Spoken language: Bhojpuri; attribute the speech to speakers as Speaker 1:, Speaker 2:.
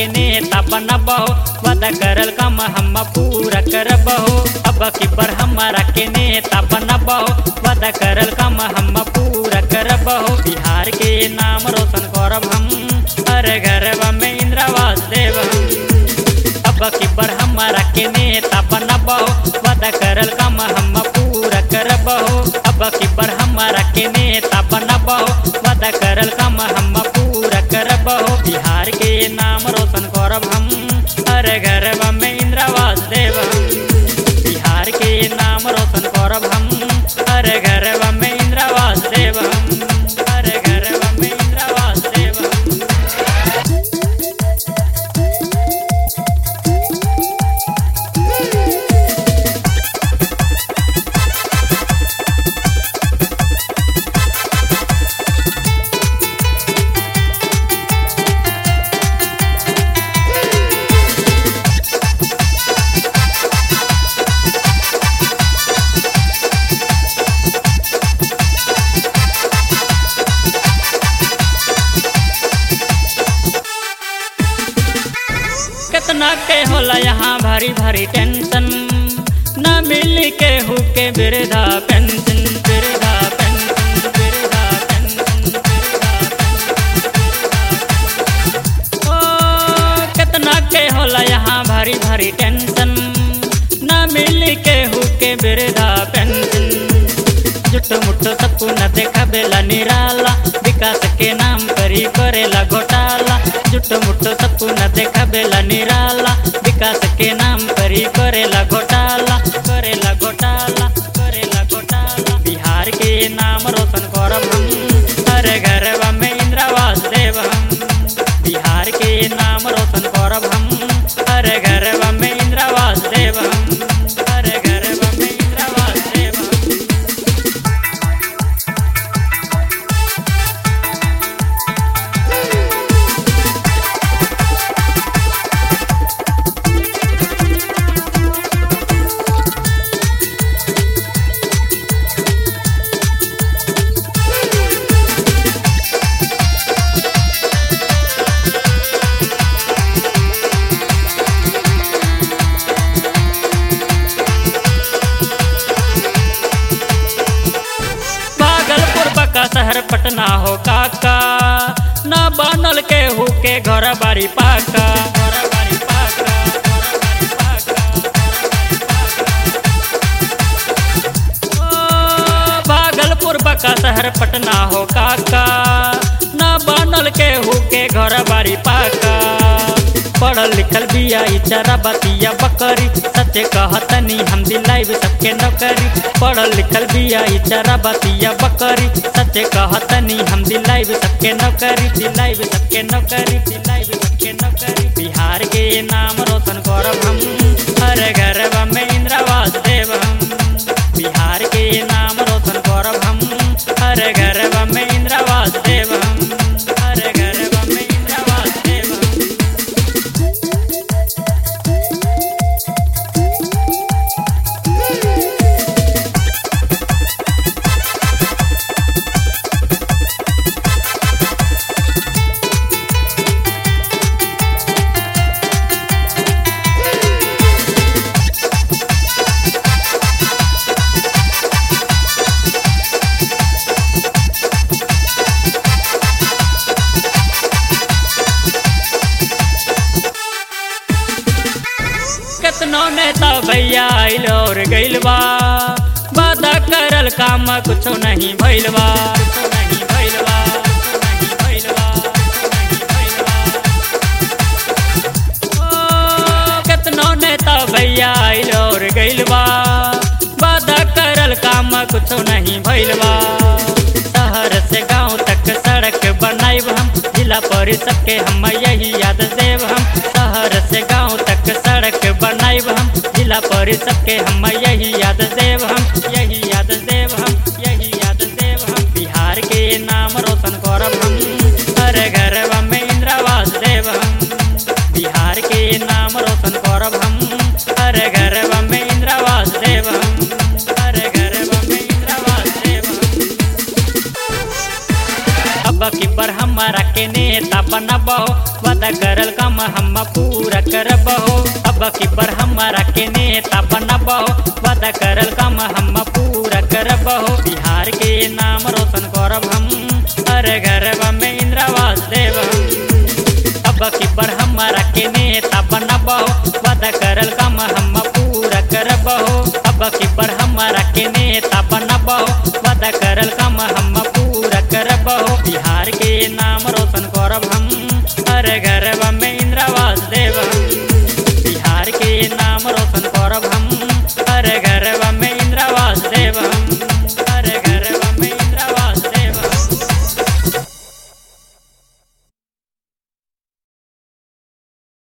Speaker 1: के नेता बनबहो वादा करल काम हम पूरा करबहो अब की बर हमारा के नेता बनबहो वादा करल काम हम पूरा करबहो बिहार के नाम रोशन करब हम हर घरवा में इंद्रावास देव हम अब की बर हमारा के नेता बनबहो वादा करल काम हम पूरा करबहो अब की बर हमारा के नेता बनबहो वादा करल काम हम पूरा करबहो बिहार के नाम रोशन करब हम हर घरवा में इंद्रावास देव हम बिहार के नाम रोशन करब हम हर घरवा में इंद्रावास देव हम हर घरवा में इंद्रावास देव हम कितना के होला यहाँ भारी भारी टेंशन न मिल के हु के बिरधा पेंशन बिरधा पेंशन बिरधा पेंशन बिरधा पेंशन। ओ कितना के होला यहाँ भारी भारी टेंशन न मिल के हु के बिरधा पेंशन जुट मुट सबको न देखा बेला निराला विकास के नाम करी करेला घोटाला जुट मुट सबको न देखा बेला निराला विकास के नाम करी करेला घोटाला करेला घोटाला करेला घोटाला बिहार के नाम रोशन करब हम हर घरवा में इंद्रावास देव हम बिहार के नाम रोशन करब हम हर घरवा में इंद्रावास देव हम हर घरवा में इंद्रावास देव हम भागलपुर बका शहर पटना हो काका न बनल के हु के घर बारी पाका घर बारी पाका, घर बारी पाका, ओ, भागलपुर बका शहर पटना हो काका न बनल के हु के घर बारी पाका पढ़ल लिखल बिया इचारा बतिया बकरी सच्चे कहतनी हम दिलाइब सबके नौकरी पढ़ल लिखल बिया इचारा बतिया बकरी सच्चे कहतनी हम दिलाइब सबके नौकरी दिलाइब सबके नौकरी दिलाइब सबके नौकरी बिहार के नाम रोशन करब हम हर घरवा में इंद्रावास देव हम बिहार के नाम रोशन करब हम हर घरवा में इंद्रावास देव हम हर घरवा में इंद्रावास देव हम केतनो नेता भैया आइल और गइल बा वादा करल काम कुछो नहीं भइल बा कुछो नहीं भइल बा कुछो नहीं भइल बा कुछो नहीं भइल बा। ओ, केतनो नेता भैया आइल और गइल बा वादा करल काम कुछो नहीं भइल बा शहर से गांव तक सड़क बनाइब हम जिला परिषद के हम यही याद देव हम शहर से गांव तक सड़क बनाइब हम जिला परिषद के हम यही याद देव हम यही याद देव हम यही याद देव हम बिहार के नाम रोशन करब हम हर घरवा में इंद्रावास देव हम बिहार के नाम रोशन करब हम हर घरवा में इंद्रावास देव हम हर घरवा में इंद्रावास देव हम अब की बर हमारा के नेता बनबहो वद वादा करल काम हम पूरा करबहो अब की बर हमारा के नेता बनबहो वादा करल काम हम पूरा करबहो बिहार के नाम रोशन करब हम हर घरवा में इंद्रावास देव हम अब की बर हमारा के नेता बनबहो वादा करल काम हम पूरा करबहो अब की बर हमारा के नेता बनबहो वादा करल काम हम पूरा करबहो बिहार के नाम रोशन करब हम हर घरवा